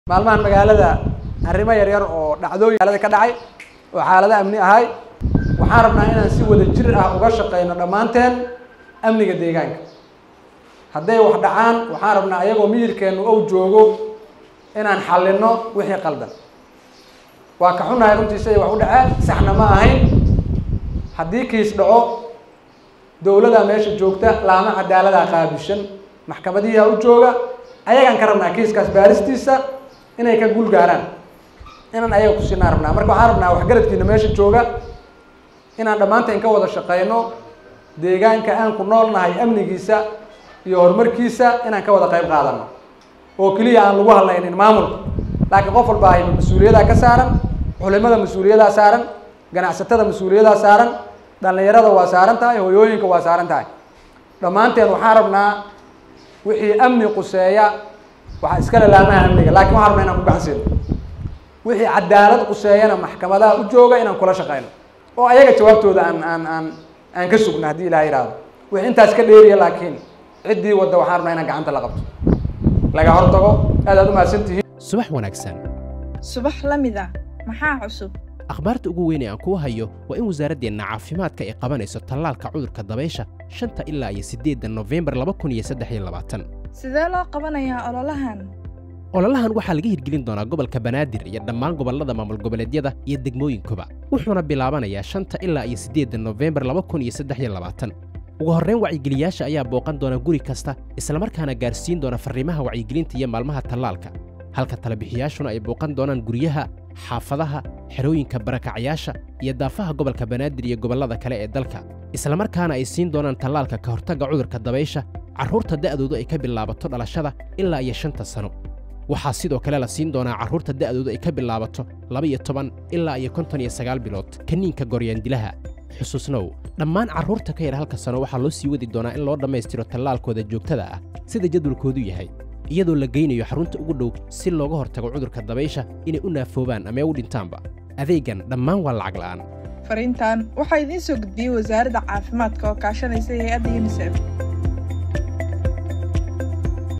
maalmahan magaalada arrimo yaryar oo dhacdooyin magaalada ka dhacay oo xaalado amni ahay waxaan rabnaa inaan si wada jir ah uga shaqeyno dhammaanteen amniga deegaanka hadday wax dhacaan waxaan rabnaa ayagoo miyirkeennu ou joogo inaan xallino wixii qaldan waa ka xunahay runtii siday wax u dhaceen saxna ma ahayn haddii kiis dhaco dowladaa meesha joogta laama cadaaladaa qaabishan maxkamadihiaa u jooga ayagaan ka rabnaa kiiskaas baaristiisa inay ka guul gaaraan inaan ayaga kusinaan rabnaa marka waxaan rabnaa waxgaradkiina meesha jooga inaan dhammaanteen ka wada shaqeyno deegaanka aan ku noolnahay amnigiisa iyo horumarkiisa inaan ka wada qayb qaadano oo keliya aan lagu hadlaynin maamulka laakiin qof walba ay mas-uuliyadaa ka saaran culimada mas-uuliyadaa saaran ganacsatada mas-uuliyadaa saaran dhalinyarada waa saaran tahay hoyooyinka waa saaran tahay dhammaanteen waxaan rabnaa wixii amni quseeya waxaa iska lalaamaha amniga lakin waxaan rabnaa inaan ku gacansiino wixii cadaalad quseeyana maxkamadaha u jooga inaan kula shaqeyno oo ayaga jawaabtooda aan aan aan aan ka sugno haddii ilaha yihahdo wixii intaas ka dheeriya laakiin ciddii wadda waxaan rabnaa inaan gacanta la qabto laga hortago aad aad umahadsantihiin subax wanaagsan subax la mid ah maxaa cusub akhbaarta ugu weyn ee aan kuu hayo waa in wasaaraddeenna caafimaadka ay qabanayso tallaalka cudurka dabaysha shanta ilaa iyo siddeedda nofembar laba kun iyo saddex iyo labaatan sidee loo qabanayaa ololahan ololahan waxaa laga hirgelin doonaa gobolka banaadir iyo dhammaan gobollada maamul goboleedyada iyo degmooyinkuba wuxuuna bilaabanayaa shanta ilaa iyo siddeedda nofembar laba kun iyo saddex iyo labaatan ugu horrayn wacyigeliyaasha ayaa booqan doona guri kasta islamarkaana gaarsiin doona farriimaha wacyigelinta iyo maalmaha tallaalka halka talabixiyaashuna ay booqan doonaan guryaha xaafadaha xerooyinka barakacayaasha iyo daafaha gobolka banaadir iyo gobollada kale ee dalka islamarkaana ay siin doonaan tallaalka ka hortagga cudurka dabaysha carruurta da'doodu ay ka bilaabato dhalashada ilaa iyo shanta sano waxaa sidoo kale la siin doonaa carruurta da'doodu ay ka bilaabato laba-iyo toban ilaa iyo konton iyo sagaal bilood kaniinka goryaandilaha xusuusnow dhammaan carruurta ka yar halka sano waxaa loo sii wadi doonaa in loo dhammaystiro tallaalkooda joogtada ah sida jadwalkoodu yahay iyadoo la geynayo xarunta ugu dhow si looga hortago cudurka dabaysha inay u naafoobaan ama u dhintaanba adeegan dhammaan waa lacag la'aan fariintan waxaa idiin soo gudbiyey wasaaradda caafimaadka oo kaashanaysa hay-adda yunisef